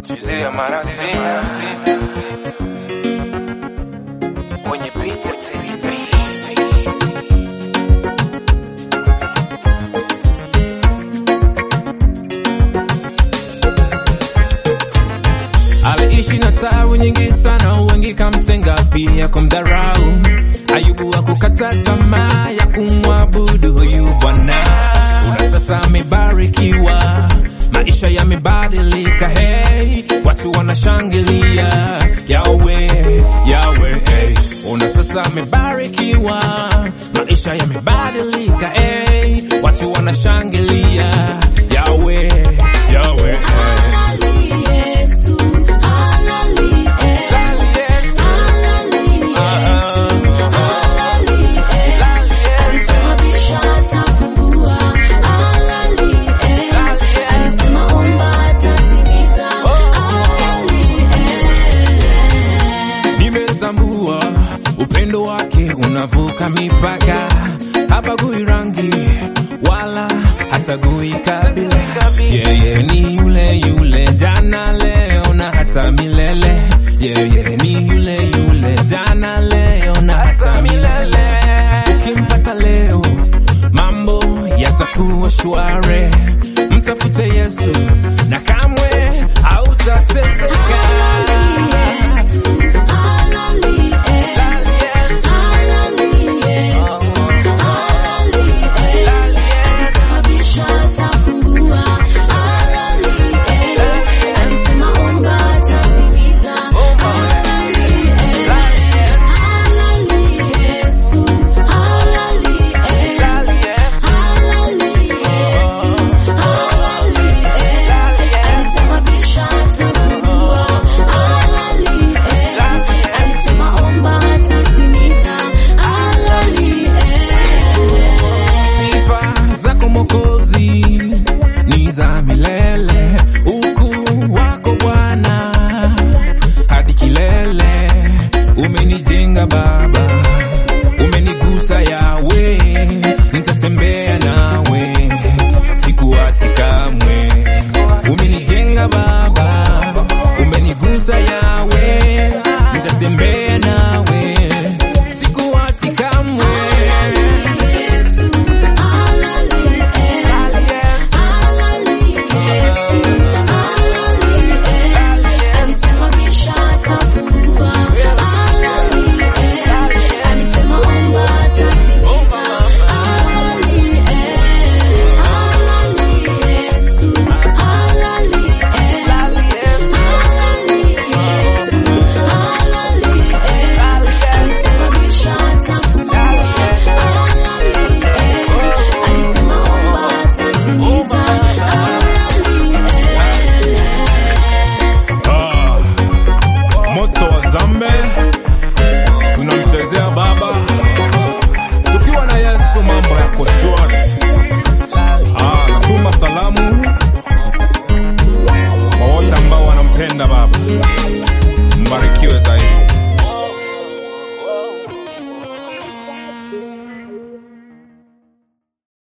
Jose Maratina kwenye pita aliishi na tabu nyingi sana, wengi kamtenga pia kumdharau. Ayubu hakukata tamaa ya kumwabudu huyu Bwana. Una sasa amebarikiwa, maisha yamebadilika, hey, watu wanashangilia yawe yawe, hey. Una sasa amebarikiwa, maisha yamebadilika, hey, watu wanashangilia yawe yawe, hey. Dali Yesu, nimezambua upendo wake unavuka mipaka, habagui rangi wala hatagui kabila. Yeye ni yule yule jana, leo na hata milele. Yeye ni yule yule jana, leo na hata milele. Ukimpata leo, mambo yatakuwa shwari. Mtafute Yesu na kamwe